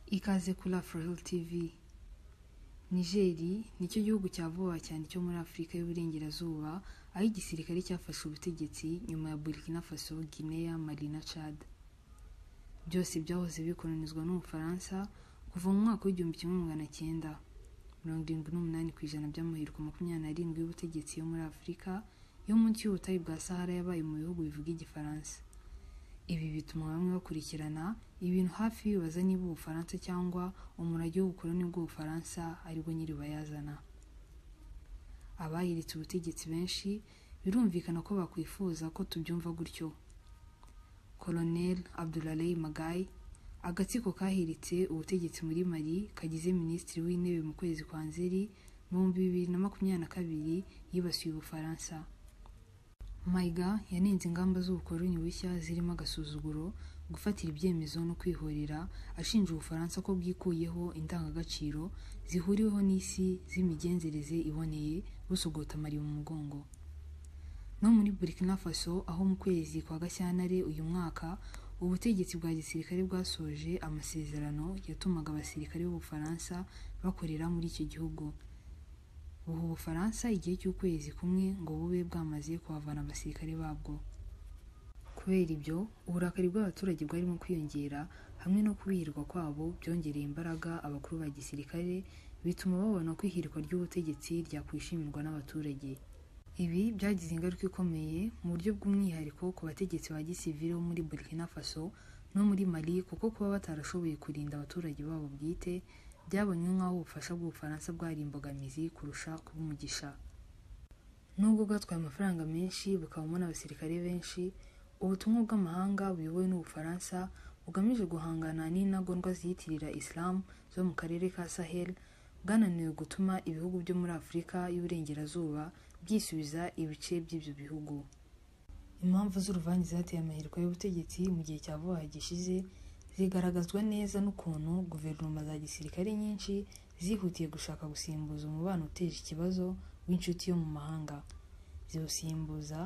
Ikaze kuri Afuraheli tivi nigeri nicyo gihugu cya vuba cyane cyo muri afurika y'uburengerazuba aho igisirikare cyafashe ubutegetsi nyuma ya burkina faso guinea mali na chad byose byahoze bikolonizwa n'ubufaransa kuva mu mwaka w'igihumbi kimwe magana cyenda mirongo irindwi n'umunani ku ijana by'amahirwe makumyabiri n'arindwi y'ubutegetsi yo muri afurika yo munsi y'ubutayu bwa sahara yabaye mu bihugu bivuga igifaransa ibi bituma bamwe bakurikirana ibintu hafi bibaza niba ubufaransa cyangwa umurage w'ubukoloni bw'ubufaransa aribwo nyiribayazana abayiritse ubutegetsi benshi birumvikana ko bakwifuza ko tubyumva gutyo Colonel Abdoulaye Magaye agatsiko kahiritse ubutegetsi muri Mali kagize minisitiri w'intebe mu kwezi kwa Nzeri mu bihumbi bibiri na makumyabiri na kabiri yibasiye ubufaransa Mayiga yanenze ingamba z'ubukoloni bushya zirimo agasuzuguro gufatira ibyemezo no kwihorera ashinja ubufaransa ko bwikuyeho indangagaciro zihuriweho n'isi z'imigenzereze iboneye busogota Mali mu mugongo no muri Burkina Faso aho mu kwezi kwa Gashyantare uyu mwaka ubutegetsi bwa gisirikare bwasoje amasezerano yatumaga abasirikare b'Ubufaransa bakorera muri icyo gihugu buha Ubufaransa igihe cy'ukwezi kumwe ngo bube bwamaze kuhavana abasirikare babwo kubera ibyo uburakari bw'abaturage bwarimo kwiyongera hamwe no kubihirwa kwabo byongereye imbaraga abakuru ba gisirikare bituma babona ko ihirikwa ry'ubutegetsi ryakwishimirwa n'abaturage ibi byagize ingaruka ikomeye mu buryo bw'umwihariko ku bategetsi ba gisivili bo muri Burkina Faso no muri Mali kuko kuba batarashoboye kurinda abaturage babo bwite byabonye nk'aho ubufasha bw'Ubufaransa bwari imbogamizi kurusha kuba umugisha nubwo bwatwaye amafaranga menshi bukabamo n'abasirikare benshi ubutumwa bw'amahanga buyobowe n'Ubufaransa bugamije guhangana n'intagondwa ziyitirira Islam zo mu karere ka Sahel bwananiwe gutuma ibihugu byo muri Afurika y'Uburengerazuba byisubiza ibice by'ibyo bihugu impamvu z'uruvange zateye amahirwe y'ubutegetsi mu gihe cya vuba gishize zigaragazwa neza n'ukuntu guverinoma za gisirikare nyinshi zihutiye gushaka gusimbuza umubano uteje ikibazo w'inshuti yo mu mahanga ziwusimbuza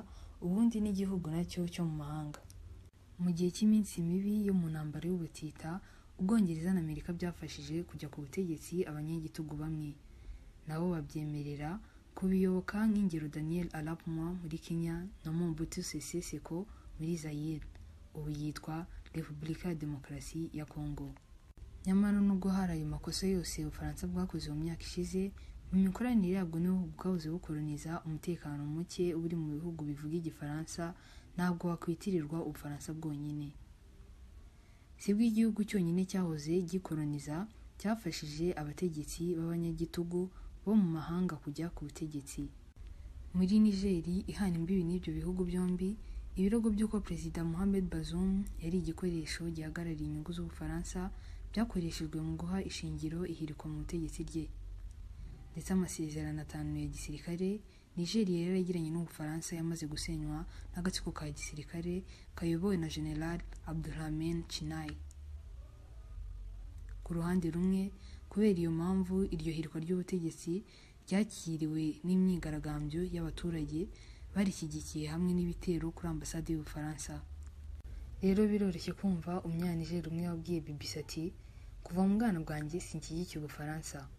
ubundi n'igihugu nacyo cyo mu mahanga mu gihe cy'iminsi mibi yo mu ntambara y'ubutita ubwongereza na amerika byafashije kujya ku butegetsi abanyagitugu bamwe nabo babyemerera kubiyoboka nk'ingero daniel arap moi muri kenya na mobutu sese seko muri zayire ubu yitwa repubulika ya demokarasi ya kongo nyamara nubwo hari ayo makosa yose ubufaransa bwakoze mu myaka ishize mu mikoranire yabwo n'ibihugu bwahoze bukoroniza umutekano muke uri mu bihugu bivuga igifaransa ntabwo wakwitirirwa ubufaransa bwonyine sibwo igihugu cyonyine cyahoze gikoroniza cyafashije abategetsi b'abanyagitugu bo mu mahanga kujya ku butegetsi muri nigeri ihana imbibi n'ibyo bihugu byombi ibirego by'uko perezida Mohamed Bazoum yari igikoresho gihagarariye inyungu z'ubufaransa byakoreshejwe mu guha ishingiro ihirikwa mu butegetsi rye ndetse amasezerano atanu ya gisirikare Nigeria yari yagiranye n'ubufaransa yamaze gusenywa n'agatsiko ka gisirikare kayobowe na General Abdurhamen Chinai ku ruhande rumwe kubera iyo mpamvu iryo hirwa ry'ubutegetsi ryakiriwe n'imyigaragambyo y'abaturage barishyigikiye hamwe n'ibitero kuri ambasade y'ubufaransa rero biroroshye kumva umwanijeri umwe wabwiye BBC ati kuva mu bwana bwanjye sinshyigikiye ubufaransa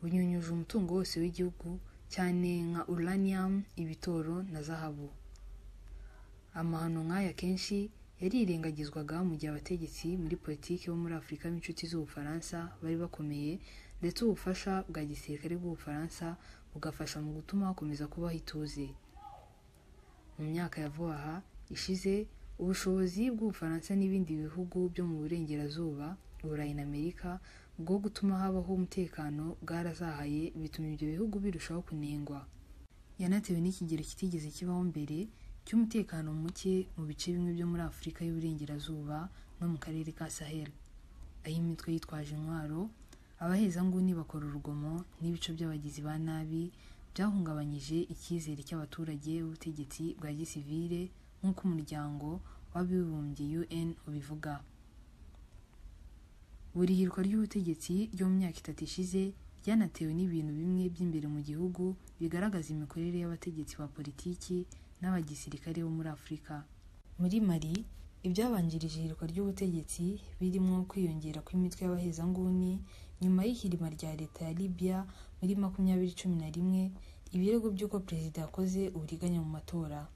bunyunyuje umutungo wose w'igihugu cyane nka uranium ibitoro na zahabu amahano nk'aya kenshi yarirengagizwaga mu gihe abategetsi muri politiki bo muri afurika b'inshuti z'ubufaransa bari bakomeye ndetse ubufasha bwa gisirikare bw'ubufaransa bugafasha mu gutuma hakomeza kubaho ituze mu myaka ya vuba aha ishize ubushobozi bw'ubufaransa n'ibindi bihugu byo mu burengerazuba burayi na amerika bwo gutuma habaho umutekano bwarazahaye bituma ibyo bihugu birushaho kunengwa yanatewe n'ikigero kitigeze kibaho mbere cy'umutekano muke mu bice bimwe byo muri afurika y'uburengerazuba no mu karere ka sahel aho imitwe yitwaje intwaro abahezanguni bakora urugomo n'ibice by'abagizi ba nabi byahungabanyije icyizere cy'abaturage b'ubutegetsi bwa gisivile nk'uko umuryango w'abibumbye un ubivuga buri hirwa ry'ubutegetsi ryo mu myaka itatu ishize ryanatewe n'ibintu bimwe by'imbere mu gihugu bigaragaza imikorere y'abategetsi ba politiki n'abagisirikare bo muri afurika muri mali ibyabanjirije ihirikwa ry'ubutegetsi birimo kwiyongera kw'imitwe y'abahezanguni nyuma y'ihirima rya leta ya libya muri makumyabiri cumi na rimwe ibirego by'uko perezida yakoze uburiganya mu matora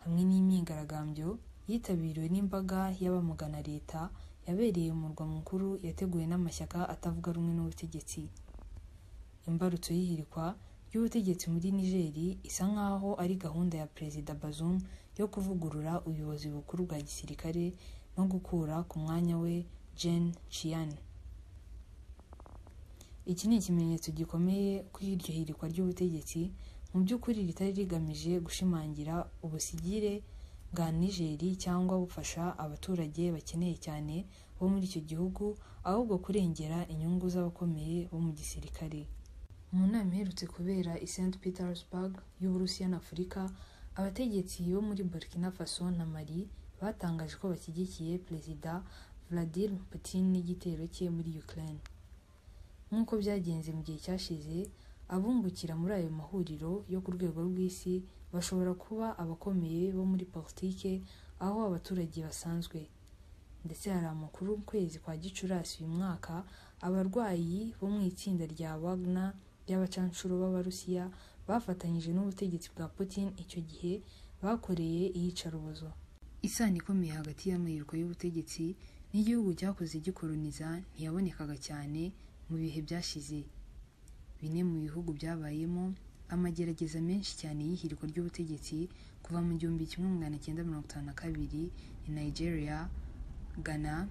hamwe n'imyigaragambyo yitabiriwe n'imbaga y'abamugana leta yabereye mu murwa mukuru yateguwe n'amashyaka atavuga rumwe n'ubutegetsi imbarutso y'ihirikwa ry'ubutegetsi muri nigeri isa nk'aho ari gahunda ya perezida bazum yo kuvugurura ubuyobozi bukuru bwa gisirikare no gukura ku mwanya we jen chian iki ni ikimenyetso gikomeye kuri iryo hirikwa ry'ubutegetsi mu by'ukuri ritari rigamije gushimangira ubusigire bwa nigeri cyangwa bufasha abaturage bakeneye cyane bo muri icyo gihugu ahubwo kurengera inyungu z'abakomeye bo mu gisirikare mu nama iherutse kubera i st petersburg y'uburusiya na afurika abategetsi bo muri burkina faso na mali batangaje ko bashyigikiye perezida vladimir putin n'igitero cye muri ukraine nk'uko byagenze mu gihe cyashize abungukira muri ayo mahuriro yo ku rwego rw'isi bashobora kuba abakomeye bo muri politike aho abaturage basanzwe ndetse hari amakuru mu kwezi kwa gicurasi uyu mwaka abarwayi bo mu itsinda rya wagner ry'abacanshuro b'abarusiya bafatanyije n'ubutegetsi bwa putin icyo gihe bakoreye iyicarubozo isano ikomeye hagati y'amahirwe y'ubutegetsi n'igihugu cyakoze gikoroniza ntiyabonekaga cyane mu bihe byashize bimwe mu bihugu byabayemo amagerageza menshi cyane y'ihirikwa ry'ubutegetsi kuva mu gihumbi kimwe magana cyenda mirongo itanu na kabiri ni nigeria ghana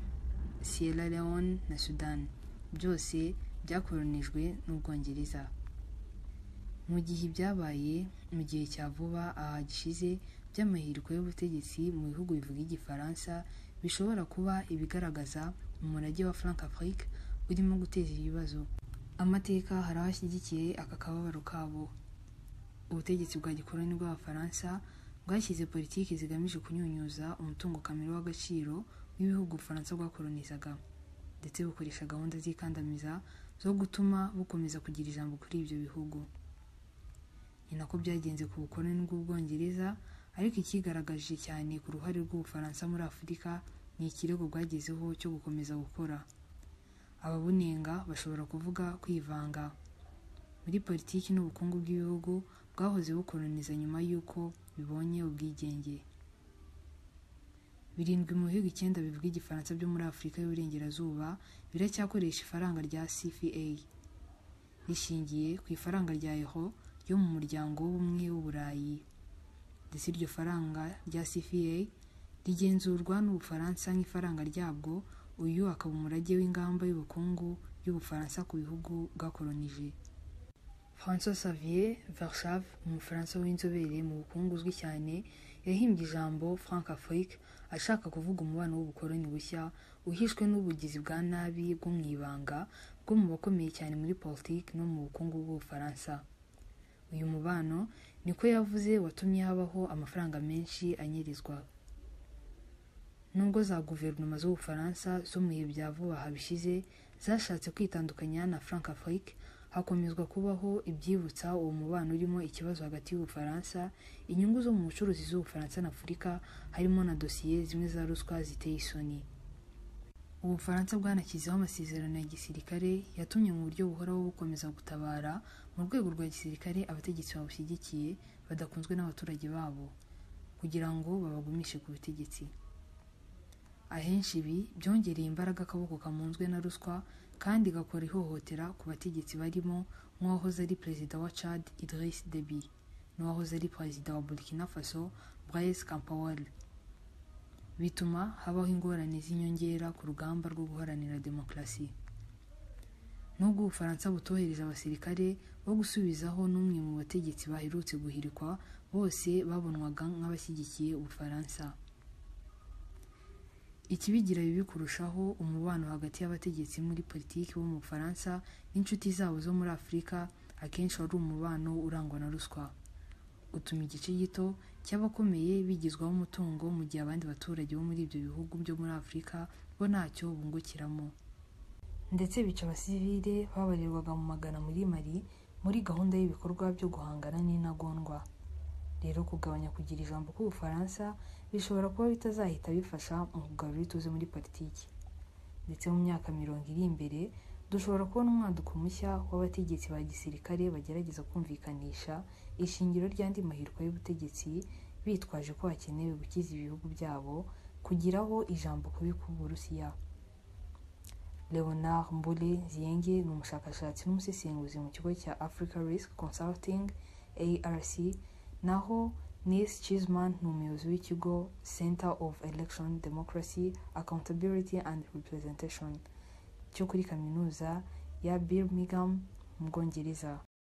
sierra leone na sudan byose byakoronijwe n'ubwongereza mu gihe ibyabaye mu gihe cya vuba aha gishize by'amahirwe y'ubutegetsi mu bihugu bivuga igifaransa bishobora kuba ibigaragaza umurage wa frank afrique urimo guteza ibibazo amateka hari aho ashyigikiye aka kababaro kabo ubutegetsi bwa gikoroni bw'abafaransa bwashyize politiki zigamije kunyunyuza umutungo kamere w'agaciro w'ibihugu ubufaransa bwakoronizaga ndetse bukoresha gahunda z'ikandamiza zo gutuma bukomeza kugira ijambo kuri ibyo bihugu ni nako byagenze ku bukoroni bw'ubwongereza ariko ikigaragaje cyane ku ruhare rw'ubufaransa muri afurika ni ikirego bwagezeho cyo gukomeza gukora ababunenga bashobora kuvuga kwivanga muri politiki n'ubukungu bw'ibihugu bwahoze bukoroniza nyuma y'uko bibonye ubwigenge birindwi mu bihugu icyenda bivuga igifaransa byo muri afurika y'uburengerazuba biracyakoresha ifaranga rya cfa rishingiye ku ifaranga rya eho yo mu muryango w'ubumwe w'uburayi ndetse iryo faranga rya cfa rigenzurwa n'ubufaransa nk'ifaranga ryabwo uyu akaba umurage w'ingamba y'ubukungu y'ubufaransa ku bihugu bwakoronije françois xavier vershave umufaransa w'inzobere mu bukungu uzwi cyane yahimbye ijambo frank afrique ashaka kuvuga umubano w'ubukoroni bushya uhishwe n'ubugizi bwa nabi bwo mu ibanga bwo mu bakomeye cyane muri politiki no mu bukungu bw'ubufaransa uyu mubano niko yavuze watumye habaho amafaranga menshi anyerezwa nubwo za guverinoma z'ubufaransa zo mu bihe bya vuba aha bishize zashatse kwitandukanya na frank afrique hakomezwa kubaho ibyibutsa uwo mubano urimo ikibazo hagati y'ubufaransa inyungu zo mu bucuruzi z'ubufaransa na afurika harimo na dosiye zimwe za ruswa ziteye isoni ubufaransa bwanashyizeho amasezerano ya gisirikare yatumye mu buryo buhoraho bukomeza gutabara mu rwego rwa gisirikare abategetsi babushyigikiye badakunzwe n'abaturage babo kugira ngo babagumishe ku butegetsi ahenshi ibi byongereye imbaraga akaboko kamunzwe na ruswa kandi gakora ihohotera ku bategetsi barimo nk'uwahoze ari perezida wa chad idris deby n'uwahoze ari perezida wa burkina faso blaise campaore bituma habaho ingorane z'inyongera ku rugamba rwo guharanira demokarasi nubwo ubufaransa butohereje abasirikare bo gusubizaho n'umwe mu bategetsi baherutse guhirikwa bose babonwaga nk'abashyigikiye ubufaransa ikibigira bibi kurushaho umubano hagati y'abategetsi muri politiki bo mu bufaransa n'inshuti zabo zo muri afurika akenshi wari umubano urangwa na ruswa utuma igice gito cy'abakomeye bigizwaho umutungo mu gihe abandi baturage bo muri ibyo bihugu byo muri afurika bo ntacyo bungukiramo ndetse bica abasivile babarirwaga mu magana muri mali muri gahunda y'ibikorwa byo guhangana n'intagondwa rero kugabanya kugira ijambo k'ubufaransa bishobora kuba bitazahita bifasha mu kugarura ituze muri politiki ndetse mu myaka mirongo iri imbere dushobora kubona umwaduko mushya w'abategetsi ba gisirikare bagerageza kumvikanisha ishingiro ry'andi mahirwe y'ubutegetsi bitwaje ko hakenewe gukiza ibihugu byabo kugiraho ijambo kubi ku burusiya leonard mbule ziyenge ni umushakashatsi n'umusesenguzi mu kigo cya africa risk consulting arc naho nis chisman ni umuyobozi w'ikigo center of election democracy accountability and representation cyo kuri kaminuza ya birmingham mu bwongereza